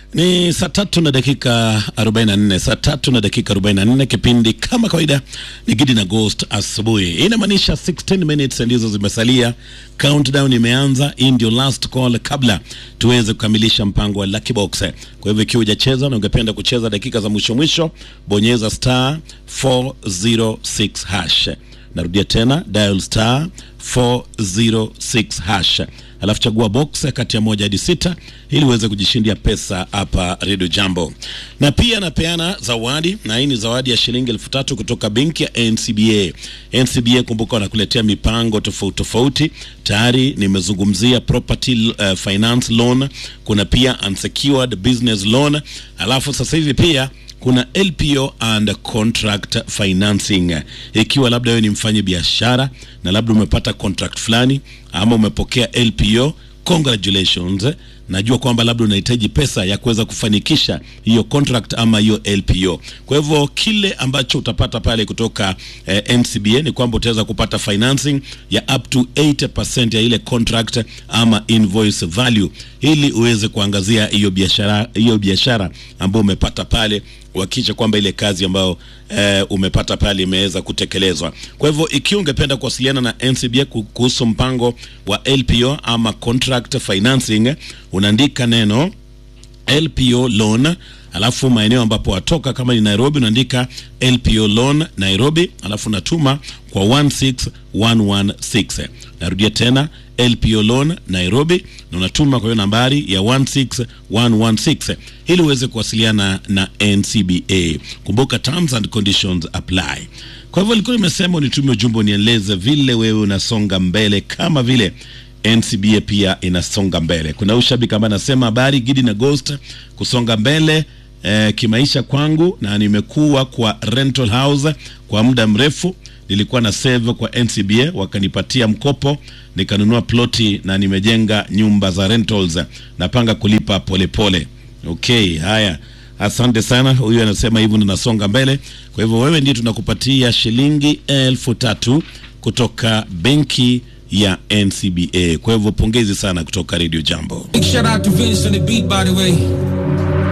Ni saa tatu na dakika 44, saa tatu na dakika 44. Kipindi kama kawaida ni Gidi na Ghost asubuhi. Hii inamaanisha 16 minutes ndizo zimesalia, countdown imeanza. Hii ndio last call kabla tuweze kukamilisha mpango wa Lucky Box. Kwa hivyo ikiwa hujacheza na ungependa kucheza dakika za mwisho mwisho, bonyeza star 406 hash. Narudia tena dial star 406 hash alafu chagua box kati ya moja hadi sita ili uweze kujishindia pesa hapa Radio Jambo. Na pia napeana zawadi, na hii ni zawadi ya shilingi elfu tatu kutoka benki ya NCBA. NCBA, kumbuka, wanakuletea mipango tofauti tofauti. Tayari nimezungumzia property uh, finance loan, kuna pia unsecured business loan, alafu sasa hivi pia kuna LPO and contract financing. Ikiwa labda wewe ni mfanyi biashara na labda umepata contract fulani ama umepokea LPO, congratulations. Najua kwamba labda unahitaji pesa ya kuweza kufanikisha hiyo contract ama hiyo LPO. Kwa hivyo kile ambacho utapata pale kutoka eh, NCBA ni kwamba utaweza kupata financing ya up to 80% ya ile contract ama invoice value ili uweze kuangazia hiyo biashara hiyo biashara ambayo umepata pale kuhakikisha kwamba ile kazi ambayo eh, umepata pale imeweza kutekelezwa. Kwa hivyo ikiwa ungependa kuwasiliana na NCBA kuhusu mpango wa LPO ama contract financing, unaandika neno LPO loan, alafu maeneo ambapo watoka, kama ni Nairobi, unaandika LPO loan Nairobi, alafu unatuma kwa 16116. Narudia tena LPO loan Nairobi, na unatuma kwa hiyo nambari ya 16116 ili uweze kuwasiliana na NCBA. Kumbuka terms and conditions apply. Kwa hivyo nilikuwa nimesema unitumie ujumbe unieleze vile wewe unasonga mbele kama vile NCBA pia inasonga mbele. Kuna ushabiki ambaye anasema habari Gidi na Ghost, kusonga mbele eh, kimaisha kwangu, na nimekuwa kwa rental house kwa muda mrefu. Nilikuwa na save kwa NCBA, wakanipatia mkopo nikanunua ploti na nimejenga nyumba za rentals, napanga kulipa polepole pole. Okay, haya Asante sana. Huyu anasema hivyo, ninasonga mbele. Kwa hivyo wewe ndiye tunakupatia shilingi elfu tatu kutoka benki ya NCBA. Kwa hivyo pongezi sana kutoka Radio Jambo. Big shout out to Vince on the beat, by the way.